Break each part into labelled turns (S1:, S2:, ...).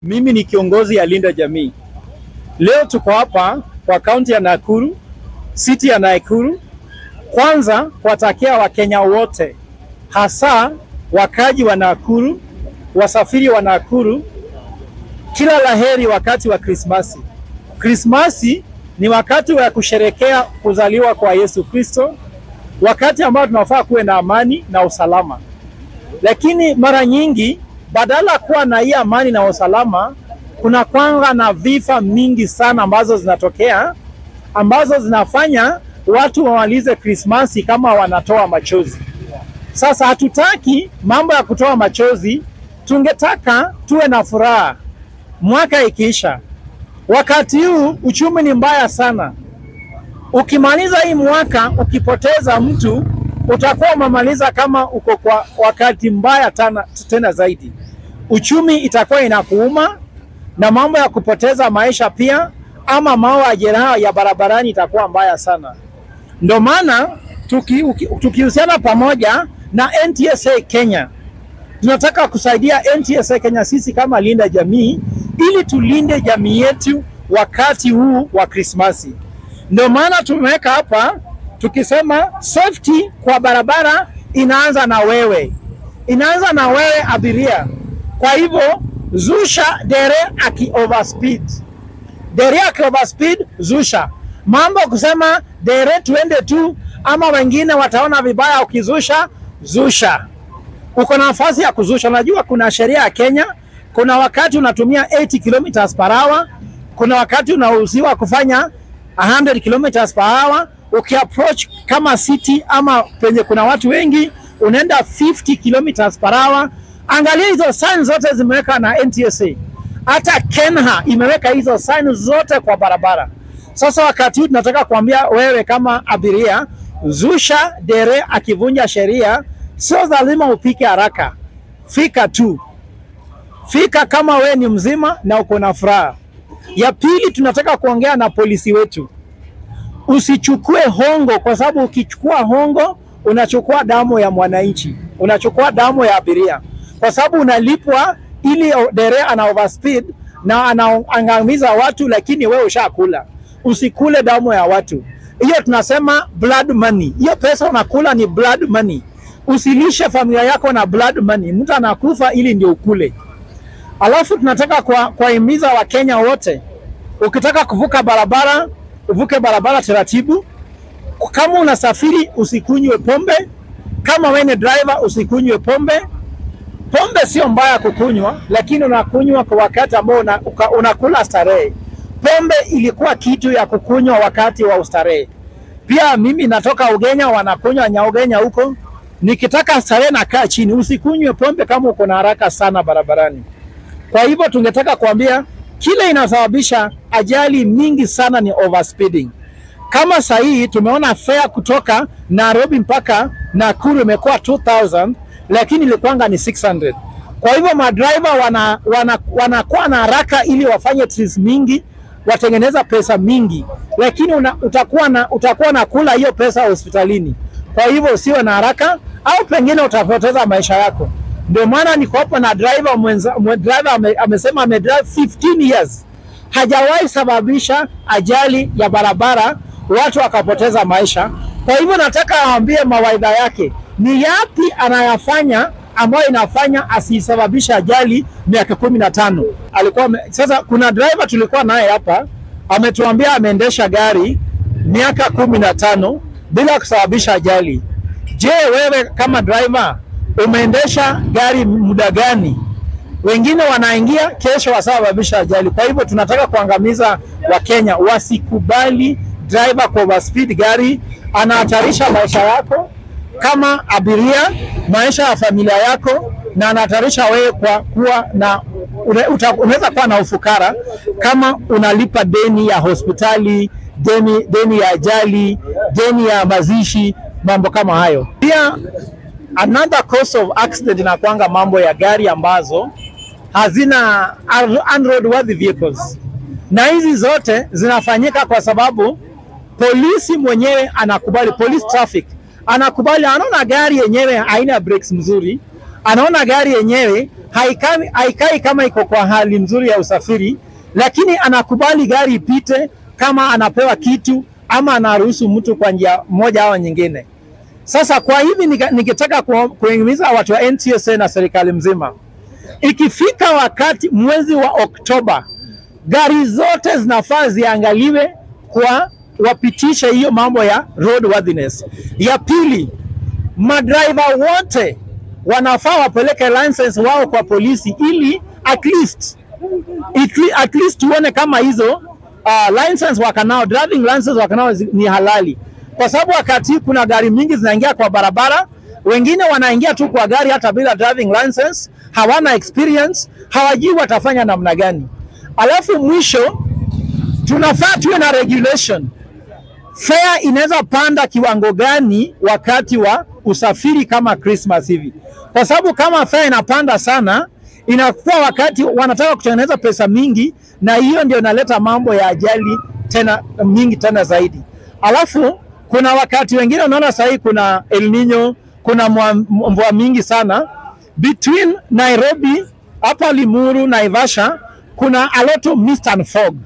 S1: Mimi ni kiongozi ya Linda Jamii. Leo tuko hapa kwa kaunti ya Nakuru, city ya Nakuru, kwanza kuwatakia Wakenya wote, hasa wakaji wa Nakuru, wasafiri wa Nakuru, kila laheri wakati wa Krismasi. Krismasi ni wakati wa kusherekea kuzaliwa kwa Yesu Kristo, wakati ambao tunafaa kuwe na amani na usalama, lakini mara nyingi badala ya kuwa na hii amani na usalama, kuna kwanga na vifo mingi sana ambazo zinatokea ambazo zinafanya watu wamalize Krismasi kama wanatoa machozi. Sasa hatutaki mambo ya kutoa machozi, tungetaka tuwe na furaha mwaka ikiisha. Wakati huu uchumi ni mbaya sana. Ukimaliza hii mwaka ukipoteza mtu, utakuwa umemaliza kama uko kwa wakati mbaya tena, tena zaidi. Uchumi itakuwa inakuuma na mambo ya kupoteza maisha pia, ama mambo ya jeraha ya barabarani itakuwa mbaya sana. Ndio maana tukihusiana tuki pamoja na NTSA Kenya tunataka kusaidia NTSA Kenya sisi kama Linda Jamii ili tulinde jamii yetu wakati huu wa Krismasi. Ndio maana tumeweka hapa tukisema safety kwa barabara inaanza na wewe, inaanza na wewe abiria. Kwa hivyo zusha dere aki overspeed, dere aki overspeed, zusha mambo kusema dere tuende tu, ama wengine wataona vibaya ukizusha, zusha. Uko na nafasi ya kuzusha. Unajua kuna sheria ya Kenya, kuna wakati unatumia 80 kilometers per hour, kuna wakati unaruhusiwa kufanya 100 kilometers per hour. Ukiapproach kama city ama penye kuna watu wengi unaenda 50 kilometers per hour. Angalia hizo sign zote zimeweka na NTSA, hata Kenha imeweka hizo sign zote kwa barabara. Sasa wakati huu tunataka kuambia wewe kama abiria, zusha dere akivunja sheria, sio lazima upike haraka, fika tu, fika kama we ni mzima na uko na furaha. Ya pili, tunataka kuongea na polisi wetu, usichukue hongo, kwa sababu ukichukua hongo unachukua damu ya mwananchi, unachukua damu ya abiria, kwa sababu unalipwa ili dere ana overspeed na anaangamiza watu, lakini wewe ushakula. Usikule damu ya watu, hiyo tunasema blood money. Hiyo pesa unakula ni blood money. Usilishe familia yako na blood money, mtu anakufa ili ndio ukule. Alafu tunataka kuwahimiza Wakenya wote, ukitaka kuvuka barabara uvuke barabara taratibu. Kama unasafiri usikunywe pombe. Kama wewe ni driver usikunywe pombe. Pombe sio mbaya kukunywa, lakini unakunywa kwa wakati ambao una, unakula starehe. Pombe ilikuwa kitu ya kukunywa wakati wa ustarehe. Pia mimi natoka Ugenya, wanakunywa nyaugenya huko. Nikitaka starehe nakaa chini. Usikunywe pombe kama uko na haraka sana barabarani. Kwa hivyo tungetaka kuambia kile inasababisha ajali mingi sana ni overspeeding. Kama saa hii tumeona fare kutoka Nairobi mpaka Nakuru imekuwa 2000 lakini ilikuwanga ni 600. Kwa hivyo madriver wana, wana, wanakuwa na haraka ili wafanye trips mingi watengeneza pesa mingi, lakini una, utakuwa na utakuwa na kula hiyo pesa hospitalini. Kwa hivyo usiwe na haraka, au pengine utapoteza maisha yako. Ndio maana niko hapa na driver mwenza, driver ame, amesema ame drive 15 years hajawahi sababisha ajali ya barabara watu wakapoteza maisha. Kwa hivyo nataka aambie mawaidha yake ni yapi anayafanya ambayo inafanya asisababishe ajali miaka kumi na tano. Alikuwa sasa, kuna driver tulikuwa naye hapa ametuambia ameendesha gari miaka kumi na tano bila kusababisha ajali. Je, wewe kama driver umeendesha gari muda gani? Wengine wanaingia kesho wasababisha ajali. Kwa hivyo tunataka kuangamiza Wakenya, wasikubali driver kwa overspeed gari, anahatarisha maisha yako kama abiria, maisha ya familia yako, na anahatarisha wewe kwa kuwa na unaweza kuwa na ufukara kama unalipa deni ya hospitali, deni, deni ya ajali, deni ya mazishi, mambo kama hayo. Pia another cause of accident inakwanga mambo ya gari ambazo hazina unroadworthy vehicles, na hizi zote zinafanyika kwa sababu polisi mwenyewe anakubali, police traffic anakubali, anaona gari yenyewe haina brakes mzuri, anaona gari yenyewe haikai, haikai kama iko kwa hali nzuri ya usafiri, lakini anakubali gari ipite kama anapewa kitu ama anaruhusu mtu kwa njia moja au nyingine. Sasa kwa hivi nika- ningetaka ku- kuhimiza watu wa NTSA na serikali mzima, ikifika wakati mwezi wa Oktoba, gari zote zinafaa ziangaliwe kwa wapitishe hiyo mambo ya roadworthiness. Ya pili, madriver wote wanafaa wapeleke license wao kwa polisi ili at least at- at least tuone kama hizo uh, license wakanao driving license wakanao zi- ni halali, kwa sababu wakati kuna gari mingi zinaingia kwa barabara, wengine wanaingia tu kwa gari hata bila driving license, hawana experience, hawajui watafanya namna gani. Alafu mwisho tunafaa tuwe na regulation fare inaweza panda kiwango gani wakati wa usafiri kama Christmas hivi, kwa sababu kama fare inapanda sana, inakuwa wakati wanataka kutengeneza pesa mingi, na hiyo ndio inaleta mambo ya ajali tena mingi tena zaidi. Alafu kuna wakati wengine unaona sahii kuna El Nino, kuna mwa- mvua mingi sana between Nairobi hapa Limuru, Naivasha, kuna a lot of mist and fog.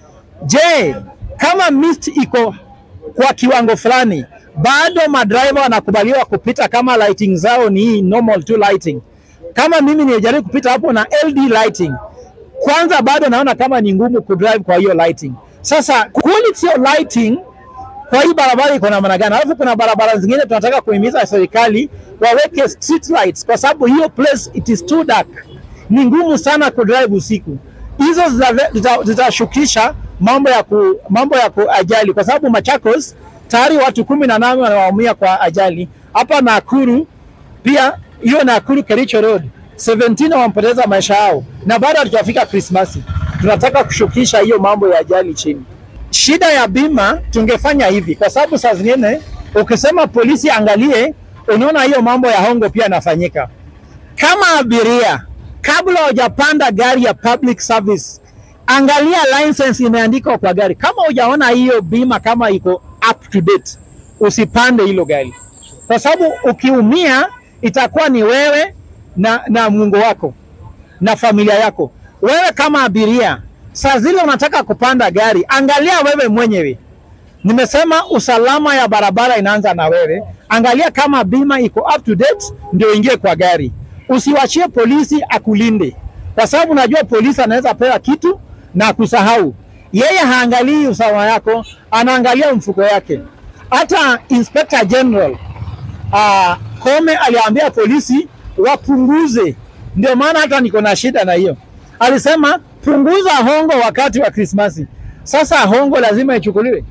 S1: Je, kama mist iko kwa kiwango fulani, bado madriver wanakubaliwa kupita kama lighting zao ni hii normal tu lighting. Kama mimi nijaribu kupita hapo na LD lighting, kwanza bado naona kama ni ngumu kudrive kwa hiyo lighting. Sasa quality of lighting kwa hii barabara iko namna gani? Alafu kuna barabara zingine tunataka kuhimiza serikali waweke street lights, kwa sababu hiyo place it is too dark, ni ngumu sana kudrive usiku. Hizo zita- zita- zitashukisha mambo ya ku, mambo ya ku ajali, kwa sababu Machakos tayari watu kumi na nane wanaumia kwa ajali. Hapa Nakuru pia hiyo Nakuru Kericho Road 17 wamepoteza maisha yao, na bado hatujafika Krismasi. Tunataka kushukisha hiyo mambo ya ajali chini. Shida ya bima tungefanya hivi, kwa sababu saa zingine ukisema polisi angalie, unaona hiyo mambo ya hongo pia yanafanyika. Kama abiria, kabla hujapanda gari ya public service, angalia license imeandikwa kwa gari. Kama hujaona hiyo bima kama iko up to date, usipande hilo gari, kwa sababu ukiumia itakuwa ni wewe na, na Mungu wako na familia yako. Wewe kama abiria, saa zile unataka kupanda gari, angalia wewe mwenyewe. Nimesema usalama ya barabara inaanza na wewe. Angalia kama bima iko up to date, ndio ingie kwa gari. Usiwachie polisi akulinde, kwa sababu unajua polisi anaweza pewa kitu na kusahau. Yeye haangalii usalama yako, anaangalia mfuko yake. Hata Inspector General uh, Kome aliambia polisi wapunguze. Ndio maana hata niko na shida na hiyo. Alisema punguza hongo wakati wa Krismasi. Sasa hongo lazima ichukuliwe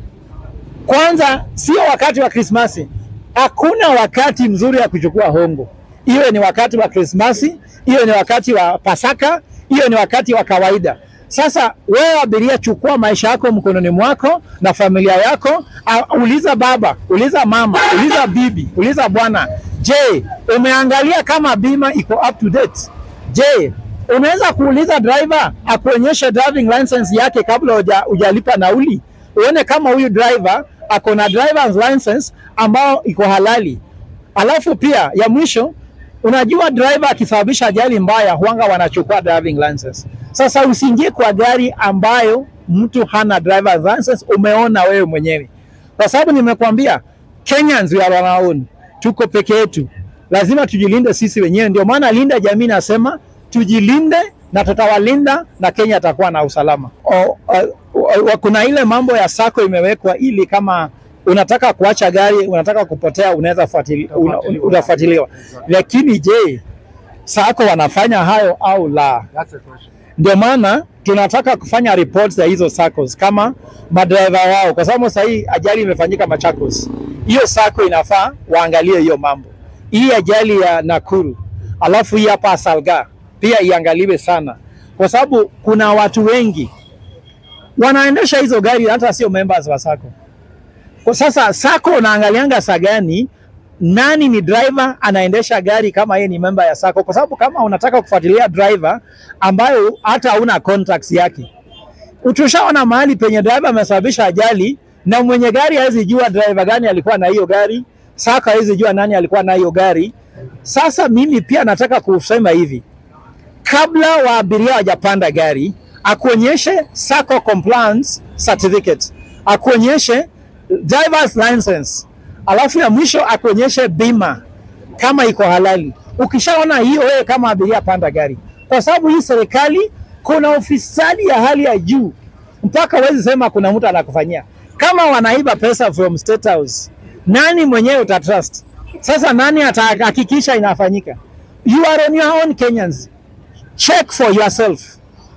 S1: kwanza, sio wakati wa Krismasi. Hakuna wakati mzuri wa kuchukua hongo, iwe ni wakati wa Krismasi, iwe ni wakati wa Pasaka, iwe ni wakati wa kawaida. Sasa wewe abiria, chukua maisha yako mkononi mwako na familia yako. A, uliza baba, uliza mama, uliza bibi, uliza bwana, je, umeangalia kama bima iko up to date? Je, unaweza kuuliza driver akuonyeshe driving license yake kabla huja- hujalipa nauli, uone kama huyu driver ako na driver's license ambao iko halali. Alafu pia ya mwisho, unajua driver akisababisha ajali mbaya huanga wanachukua driving license. Sasa usiingie kwa gari ambayo mtu hana driver's license, umeona wewe mwenyewe, kwa sababu nimekwambia Kenyans we are on our own, tuko peke yetu, lazima tujilinde sisi wenyewe. Ndio maana Linda Jamii nasema tujilinde na tutawalinda na Kenya atakuwa na usalama. O, o, o, kuna ile mambo ya sako imewekwa ili kama unataka kuacha gari, unataka kupotea, unaweza fuatili- una- una- unafuatiliwa. Lakini je, sako wanafanya hayo au la?
S2: That's the question.
S1: Ndio maana tunataka kufanya reports za hizo SACCOs kama madereva wao, kwa sababu sasa hii ajali imefanyika Machakos. Hiyo SACCO inafaa waangalie hiyo mambo, hii ajali ya Nakuru, alafu hii hapa Salga pia iangaliwe sana, kwa sababu kuna watu wengi wanaendesha hizo gari hata sio members wa SACCO. Kwa sasa SACCO unaangalianga saa gani nani ni driver anaendesha gari kama yeye ni member ya SACCO, kwa sababu kama unataka kufuatilia driver ambayo hata hauna contacts yake, utushaona mahali penye driver amesababisha ajali na mwenye gari hawezi jua driver gani alikuwa na hiyo gari, SACCO hawezi jua nani alikuwa na hiyo gari. Sasa mimi pia nataka kusema hivi, kabla wa abiria wajapanda gari, akuonyeshe sacco compliance certificate, akuonyeshe driver's license, alafu ya mwisho akuonyeshe bima kama iko halali. Ukishaona hiyo, wewe kama abiria panda gari, kwa sababu hii serikali kuna ufisadi ya hali ya juu, mpaka huwezi sema kuna mtu anakufanyia. Kama wanaiba pesa from State House, nani mwenyewe utatrust? Sasa nani atahakikisha inafanyika? You are on your own Kenyans, check for yourself.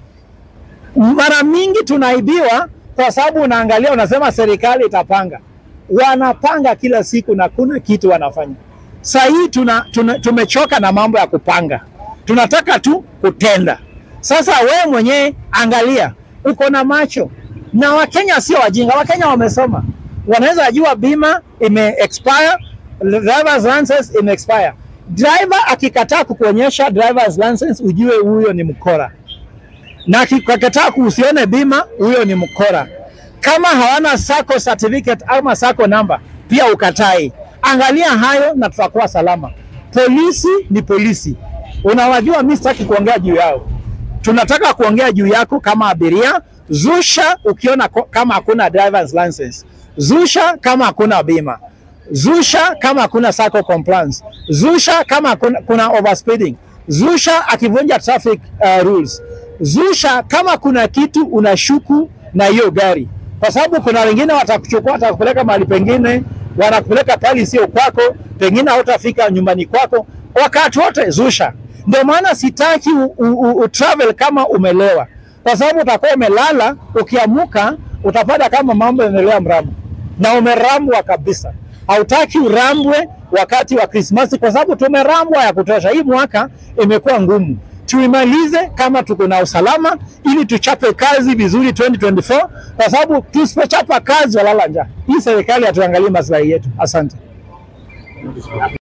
S1: Mara mingi tunaibiwa kwa sababu unaangalia, unasema serikali itapanga. Wanapanga kila siku na kuna kitu wanafanya. Saa hii tuna, tuna, tumechoka na mambo ya kupanga, tunataka tu kutenda. Sasa we mwenyewe angalia, uko na macho na Wakenya sio wajinga. Wakenya wamesoma, wanaweza jua bima ime expire, driver's license ime expire. Driver akikataa kukuonyesha driver's license, ujue huyo ni mkora, na akikataa kuhusione bima, huyo ni mkora. Kama hawana sacco certificate ama sacco number, pia ukatai. Angalia hayo na tutakuwa salama. Polisi ni polisi, unawajua. Mimi sitaki kuongea juu yao, tunataka kuongea juu yako kama abiria. Zusha ukiona ko- kama hakuna driver's license, zusha kama hakuna bima, zusha kama hakuna sacco compliance, zusha kama kuna, kuna overspeeding, zusha akivunja traffic uh, rules, zusha kama kuna kitu unashuku na hiyo gari, kwa sababu kuna wengine watakuchukua watakupeleka mahali pengine, wanakupeleka pali sio kwako, pengine hautafika nyumbani kwako. Wakati wote zusha. Ndio maana sitaki u, u, u, u travel kama umelewa, kwa sababu utakuwa umelala, ukiamuka utapata kama mambo yanaendelea mramu na umerambwa kabisa. Hautaki urambwe wakati wa Krismasi kwa sababu tumerambwa ya kutosha. Hii mwaka imekuwa ngumu, tuimalize kama tuko na usalama, ili tuchape kazi vizuri 2024 kwa sababu tusipochapa kazi walala njaa. Hii serikali hatuangalii maslahi yetu. Asante.